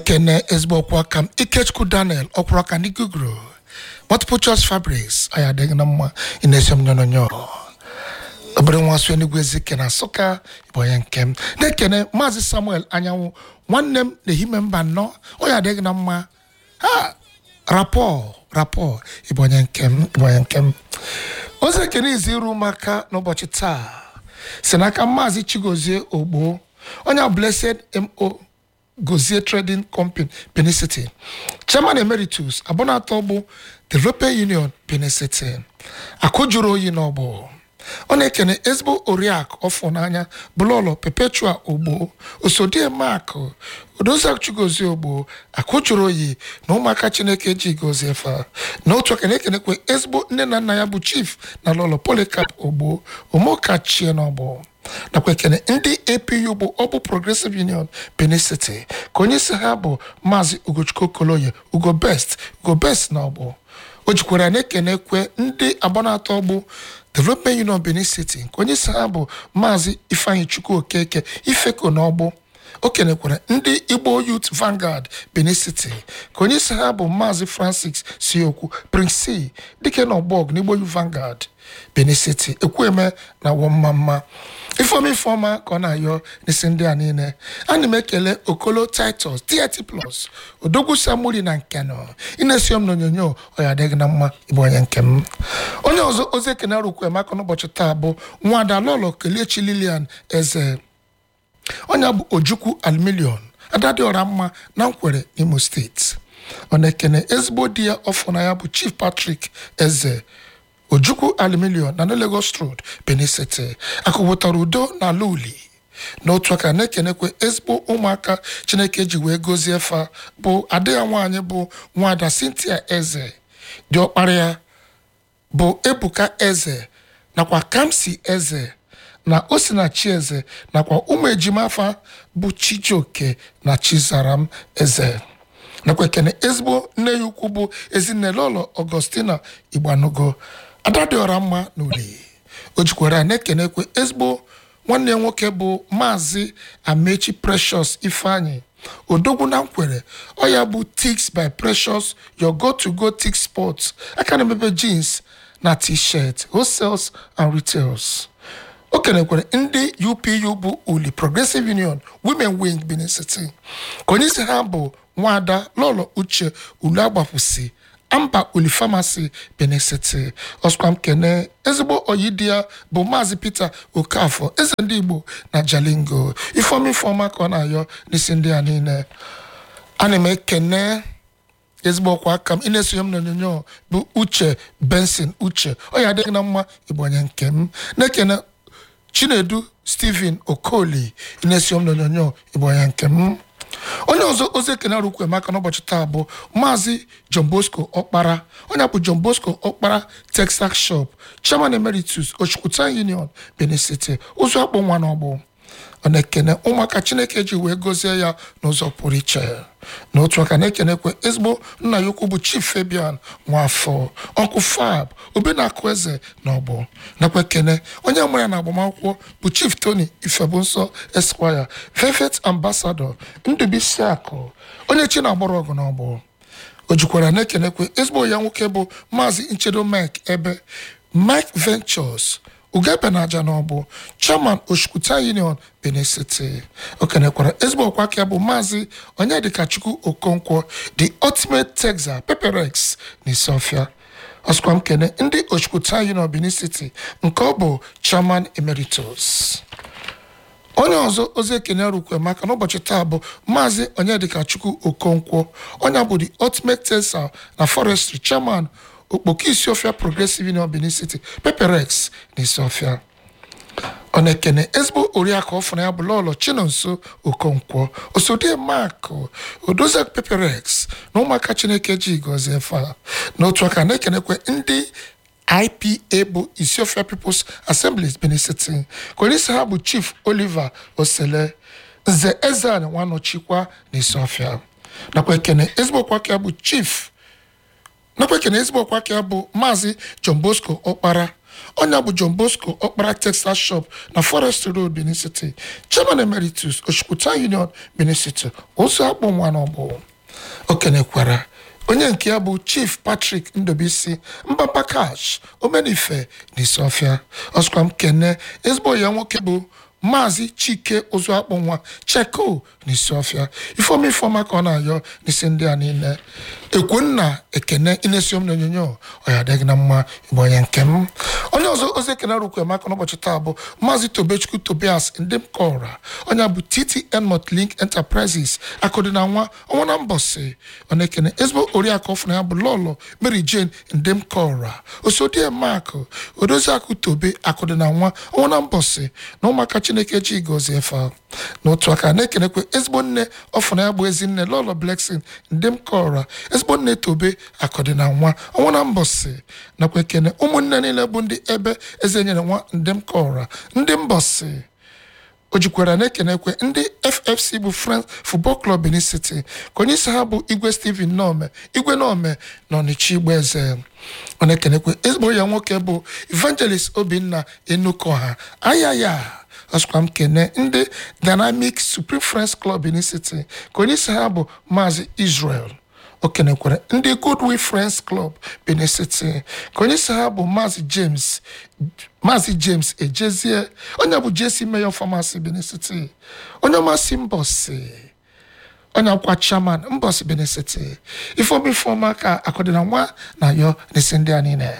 kene ezigbo ọkwa aka m ikechukwu daniel ọkwụrụ aka ndị guguru multiple choice fabrics anyị adịghị na mma ị na-esi m nyonyonyo obere nwa so enugwu ezike na nsụka bụ onye nke m na-ekene maazị samuel anyanwụ nwanne m na-ehime mba nnọọ onye adịghị na mma ha rapọ rapọ ịbụ onye nke m ịbụ onye nke m ozi ekene izi iru ụmụaka n'ụbọchị taa si n'aka maazị chigozie ogbo onye blessed mo gozie trading company benin city chairman emeritus abụnatọ bụ the european union benin city akụ jụrụ oyi n'ọgbọ ọ na-ekene ezigbo oriakụ ọfọ n'anya bụlọlọ perpetua ogbo osodie mak odozichigozie ogbo akụ jụrụ oyi na ụmụaka chineke ji gozie fa na otu aka na-ekenekwe ezigbo nne na nna ya bụ chief na lọlọ polycarp ogbo omokachie n'ọgbọ nakwa ekene ndị apu bụ ọbụ progressive union benin city ka onye isi ha bụ maazị ugochukwu koloye ugo best ugo best na ọgbọ o jikwara na-ekenekwe ndị agbanatọ ọgbụ development union benin city nke onye isi ha bụ maazị ifeanyi chukwu okeke ifeko na ọgbụ o kenekwara ndị igbo youth vanguard benin city ka onye isi ha bụ maazị francis siokwu prince c dike na ọgbọg na igbo youth vanguard benin city ekwueme na wọmmamma ifeoma ifeọma ka ọ na-ayọ n'isi ndị a niile ana m ekele okolo titus dt plus odogwu samuri na nkeno ị na-esi m n'onyonyo ọ ya adịghị na mma ịbụ onye nke m onye ọzọ ozi ekene rukwu emaka n'ụbọchị taa bụ nwada lọlọ kelechi lilian eze onye bụ ojukwu almilion adadịọra mma na nkwere n'imo steeti ọ na-ekene ezigbo di ya ọfọ na ya bụ chief patrick eze ojukwu aluminium na lagos road benin city akụpụtara udo na ala uli n'otu aka na-ekenekwe ezigbo ụmụaka chineke ji wee gozie fa bụ ada ya nwaanyị bụ nwada cynthia eze dị ọkpara ya bụ ebuka eze nakwa kamsi eze na osinachi eze nakwa ụmụ ejima afa bụ chijioke na chizaram eze nakwa ekene ezigbo nne ya ukwu bụ ezinne lọlọ augustina igbanugo ada dị ọra mma n'uli o jikwara na-ekenekwe ezigbo nwanne ya nwoke bụ maazị amechi precious ifeanyi odogwu na nkwere ọ ya bụ tix by precious your go to go tix sports aka na-emebe jeans na t-shirt wholesales and retails o kenekwere ndị upu bụ uli progressive union women wing benin city ka onye isi ha bụ nwada lọlọ uche ulu agbapụsi amba uli famasi benin city ọskwam kene ezigbo oyi di ya bụ maazị peter okafọ eze ndị igbo na jalingo ifeoma ifeọma ka ọ na-ayọ n'isi ndị a niile ana m ekene ezigbo ọkwa aka m ị na-esonye m n'onyonyo bụ uche benson uche ọ ya adịghị na mma ịbụ onye nke m na-ekene chinedu stephen okoli ị na-esonye m n'onyonyo ịbụ onye nke m onye ọzọ ozi ekene arụkwu emaka n'ụbọchị taa bụ maazị john bosco ọkpara onye bụ john bosco ọkpara texas shop chairman emeritus ochukwuta union benin city ụzọ akpọ nwa n'ọgbụ ọ na-ekene ụmụaka chineke ji wee gozie ya n'ụzọ pụrụ iche n'otu aka na-ekenekwe ezigbo nna ya ukwu bụ chief fabian nwafọ ọnkụ fab obenakụ eze na ọgbọ nakwa ekene onye mụrụ ya na agbamakwụkwọ bụ chief tony ifebunsọ esquire velvet ambassador ndubisi akụ onye chi na-agbara ọgụ na ọgbọ o jikwara na-ekenekwe ezigbo ya nwoke bụ maazị nchedo mike ebe mike ventures ugebe na aja na ọbụ chairman oshukwuta union benin city o kenekwara ezigbo ọkwa aka bụ maazị onyedikachukwu okonkwo the ultimate texas peperex na isiofia ọsụkwa m kene ndị oshukwuta union benin city nke ọ bụ chairman emeritus onye ọzọ ozi ekene rukwe maka n'ụbọchị taa bụ maazị onyedikachukwu okonkwo onye bụ the ultimate texas na forestry chairman okpoko isiofia progressive union benin city peperex na isiofia ọ na-ekene ezigbo oriakụ ọfụna ya bụ lọlọ chinonso okonkwo osodie mak odozie peperex na ụmụaka chineke ji gọzie fa n'otu aka na-ekenekwe ndị ipa bụ isiofia peoples assemblies benin city ka onye isi ha bụ chief oliver osele nze ezan nwanọchikwa na isiofia nakwa ekene ezigbo kwaka bụ chief nakwa ekene ezigbo ọkwa aka bụ maazị john bosco ọkpara onye bụ john bosco ọkpara texas shop na forest road benin city chairman emeritus oshikwuta union benin city ozu akpụ nwa n'ọgbụ o kenekwara onye nke ya bụ chief patrick ndobisi mbamba cash omenife na isiofia ọsụkwa m kene ezigbo ya nwoke bụ maazị chike ozu akpụ nwa cheko na isiofia ifeoma ifeoma ka ọ na-ayọ n'isi ndị a niile ekwenna ekene inesiom na onyonyo ọ ya adịghị na mma ịbụ onye nke m onye ọzọ ozi ekene rukwu emaka n'ụbọchị taa bụ maazị tobechukwu tobias ndị m kọra onye bụ ttn motlink enterprises akụdị na nwa ọnwa na mbọsị ọ na-ekene ezigbo oriakụ ọfụna ya bụ lọlọ mary jane ndị m kọra osodie mak odozi akụ tobe akụdị na nwa ọnwa na mbọsị na ụmụaka chineke ji gozie efe n'otu aka na-ekenekwe ezigbo nne ọfụna ya bụ ezi nne lọlọ bleksin ndị m kọra ezigbo nne tobe akụdị na nwa ọnwa na mbọsị nakwa ekene ụmụnne niile bụ ndị ebe eze nyere nwa ndị m kọra ndị mbọsị o jikwara na-ekenekwe ndị ffc bụ france football club benin city ka onye isi ha bụ igwe steven nome igwe nome na ọnịcha igbo eze ọ na-ekenekwe ezigbo ya nwoke bụ evangelist obinna enukoha ayaya ọsụkwa m kene ndị dynamic supreme france club benin city ka onye isi ha bụ maazị israel o kenekwara ndị goodwill friends club benin city ka onye isi ha bụ maazị james maazị james ejezie onye bụ jesi mayor pharmacy benin city onye ọmasị mbọsị onye akwa chairman mbọsị benin city ifeoma ifeoma ka akụdịna nwa na yo n'isi ndị a niile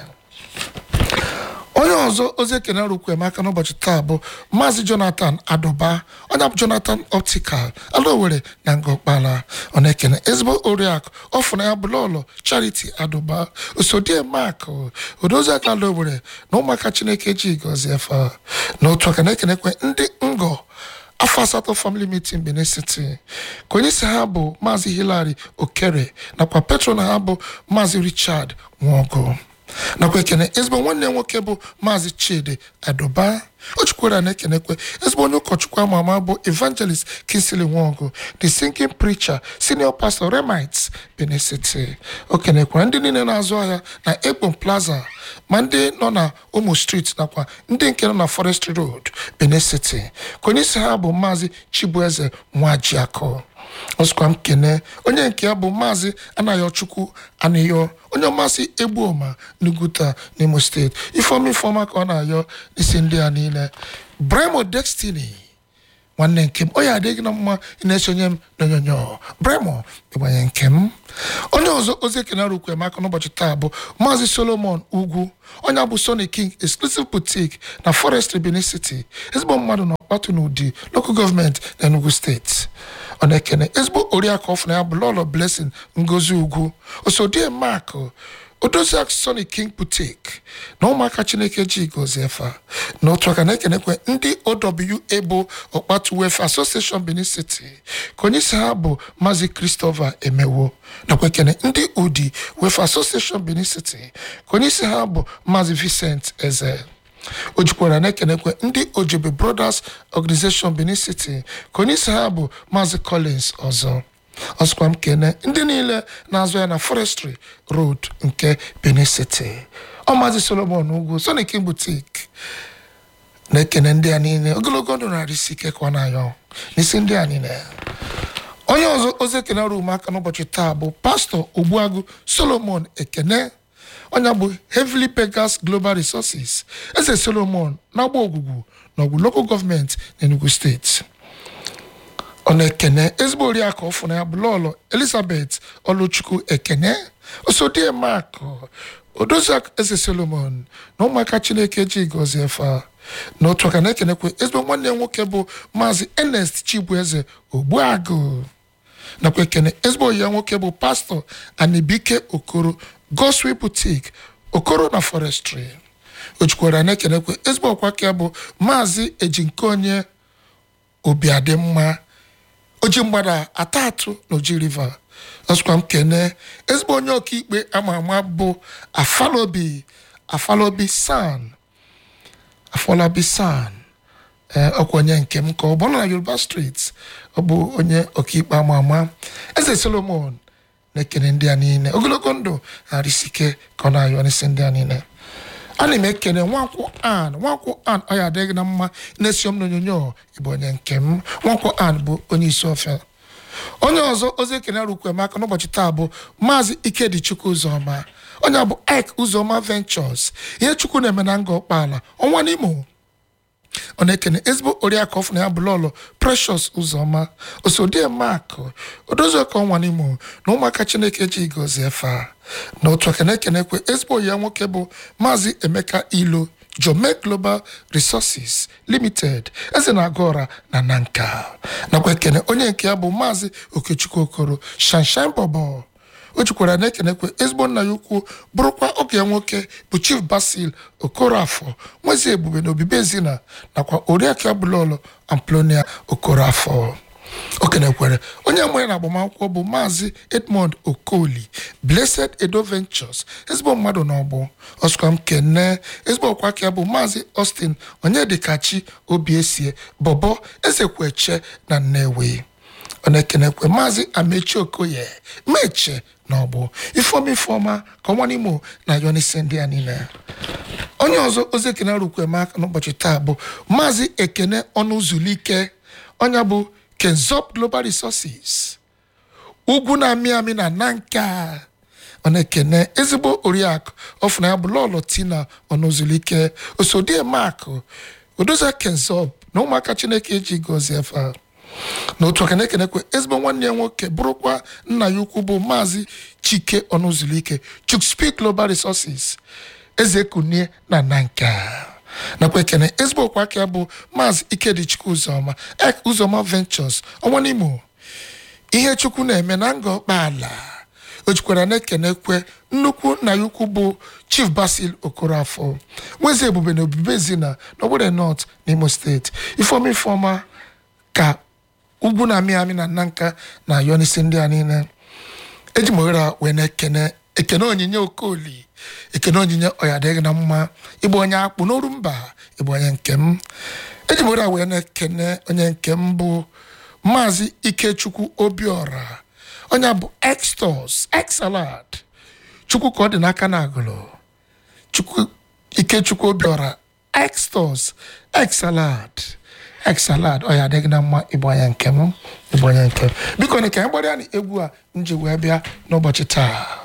onye ọzọ ozi ekene rukwu emeka n'ụbọchị taa bụ maazị jonathan adụba onye bụ jonathan optical alowere na ngọkpala ọ na-ekene ezigbo oriakụ ọfụna ya bụlọlọ charity adụba osodie mak odozi aka alowere na ụmụaka chineke ji gọzie fa n'otu aka na-ekenekwe ndị ngọ afọ asatọ family meeting benin city ka onye isi ha bụ maazị hilary okere nakwa petron ha bụ maazị richard nwogo nakwa ekene ezigbo nwanne ya nwoke bụ maazị chidi adoba o chukwara na-ekenekwe ezigbo onye ụkọchukwu ama ama bụ evangelist kinsili nwogo the singing preacher senior pastor remites benin city o kenekwara ndị niile na-azụ ahịa na egbon plaza ma ndị nọ na omo street nakwa ndị nke nọ na forest road benin city ka onye isi ha bụ maazị chibueze nwajiakọ ọsụkwa m kene onye nke ya bụ maazị anayochukwu anịyọ onye ọmasị egbuoma n'uguta n'imo steeti ifeoma ifeoma ka ọ na-ayọ n'isi ndị a niile bremo destiny nwanne nke m onye adịghị na mma ị na-esonye m n'onyonyo bremo ịgbanye nke m onye ọzọ ozi ekene rukwu emaka n'ụbọchị taa bụ maazị solomon ugwu onye bụ sony king exclusive boutique na forestry benin city ezigbo mmadụ na ọkpatụ n'ụdị local gọọmenti na enugu steeti ọ na-ekene ezigbo oriakụ ọfụna ya bụ lọlọ blessing ngozi ugwu osodie mak odoziak sony king boutique na ụmụaka chineke ji gozie fa n'otu aka na-ekenekwe ndị owa bụ ọkpatu wefe association benin city ka onye isi ha bụ maazị christopher emewo nakwa ekene ndị udi wefe association benin city ka onye isi ha bụ maazị vincent eze o jikwara na-ekenekwe ndị ojebe brothers organization benin city ka onye isi ha bụ maazị collins ọzọ ọsụkwa m kene ndị niile na-azụ ya na forestry road nke benin city ọ maazị solomon ugwu sonic boutique na-ekene ndị a niile ogologo ndụ narị isi ike ka ọ na-ayọ n'isi ndị a niile onye ọzọ ozi ekene ọrụ ụmụaka n'ụbọchị taa bụ pastọ ogbuagụ solomon ekene onye bụ heavily beggars global resources eze solomon na-agba ogwugwu na ọgwụ local gọọmenti na enugu steeti ọ na-ekene ezigbo oriakụ ọfụna ya bụ lọlọ elizabeth ọlụchukwu ekene osodie mak odoziak eze solomon na ụmụaka chineke ji gọzie fa n'otu aka na-ekenekwe ezigbo nwanne ya nwoke bụ maazị ernest chibueze ogbuagụ nakwa ekene ezigbo ya nwoke bụ pastọ anibike okoro gospel boutique okoro na forestry o jikwara na-ekenekwe ezigbo ọkwa ka ya bụ maazị ejinkonye obiadịmma oji mgbada atatụ na oji river ọsụkwa m kene ezigbo onye ọkaikpe ama ama bụ afalobi afalobi san afọlabi san ee ọkwa onye nke m ka ọ bụ ọ nọ na yoruba street ọ bụ onye ọkaikpe ama ama eze solomon na-ekene ndị a niile ogologo ndụ na-arịsike ka ọ na-ayọ n'isi ndị a niile ana m ekene nwankwụ an nwankwụ an ọ ya adịghị na mma na-esi m n'onyonyo ịbụ onye nke m nwankwụ an bụ onye isi ofe onye ọzọ ozi ekene rukwemaka n'ụbọchị taa bụ maazị ikedichukwu ụzọma onye bụ ik ụzọma ventures ihe chukwu na-eme na nga ọkpala ọnwa n'imo ọ na-ekene ezigbo oriakụ ọfụ na ya bụ lọlọ precious ụzọma osodie mak odoziọka ọnwa n'imo na ụmụaka chineke ji gozie fa na otu aka na-ekenekwe ezigbo ya nwoke bụ maazị emeka ilo jome global resources limited eze na-aga ọra na nanka nakwa ekene onye nke ya bụ maazị okechukwu okoro shanshan bobo o jikwara na-ekenekwe ezigbo nna ya ukwu bụrụkwa oge ya nwoke bụ chief basil okorafọ nwezi ebube na obibi ezina nakwa oriakụ abụlọlọ amplonia okorafọ o kenekwere onye amụrụ na agbamakwụkwọ bụ maazị edmond okoli blessed edo ventures ezigbo mmadụ na ọgbọ ọsụkwa m kene ezigbo ọkwa aka ya bụ maazị austin onyedikachi obiesie bọbọ ezekweche na nnewi ọ na-ekenekwe maazị amechi okoye meche na ọgbọ ifeoma ifeọma ka ọnwa n'imo na yonise ndị a niile onye ọzọ ozi ekene rukwemaka n'ụbọchị taa bụ maazị ekene ọnụzulike onye bụ kenzop global resources ugwu na-amị amị na nanka ọ na-ekene ezigbo oriakụ ọfụna ya bụ lọlọ tina ọnụzulike osodie mak odoza kenzop na ụmụaka chineke eji gọzie fa n'otu aka na-ekenekwe ezigbo nwanne ya nwoke bụrụkwa nna ya ukwu bụ maazị chike ọnụzulike chukspeak global resources eze kunie na nanka nakwa ekene ezigbo okwu aka ya bụ maazị ikedichukwu ụzọma ek ụzọma ventures ọnwa n'imo ihe chukwu na-eme na nga ọkpaala o jikwara na-ekenekwe nnukwu nna ya ukwu bụ chief basil okorafọ nwezi ebube na obibi ezina n'ogbere north n'imo steeti ifeoma ifeọma ka ugwu na-amị amị na nanka na yonisi ndị a niile eji m ohere a wee na-ekene ekene onyinye okoli ekene onyinye ọya adịghị na mma ịgba onye akpụ n'oru mba ịgba onye nke m eji m ohere a wee na-ekene onye nke m bụ maazị ikechukwu obiọra onye bụ extos exalad chukwu ka ọ dị n'aka na agụlụ chukwu ikechukwu obiọra extos exalad exalad ọ ya adịghị na mma ịbụ anya nke m ịbụ anya nke m biko na ka anyị gbara ya na egwu a m ji wee bịa n'ụbọchị taa